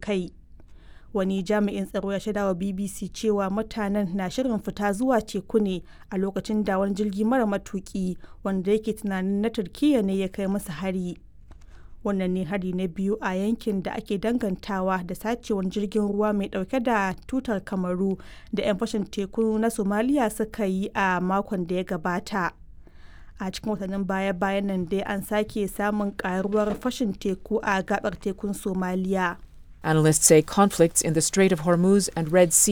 kai. Wani jami'in tsaro ya shaidawa BBC cewa mutanen na shirin fita zuwa teku ne a lokacin da wani jirgi mara matuki wanda yake tunanin na Turkiyya ne ya kai musu hari. Wannan ne hari na biyu a yankin da ake dangantawa da sacewar jirgin ruwa mai dauke da tutar Kamaru da 'yan fashin teku na Somaliya suka yi a makon da ya gabata. a cikin watannin baya-bayan nan dai an sake samun karuwar fashin teku a gabar tekun somaliya Analysts say conflicts in the Strait of Hormuz and Red Sea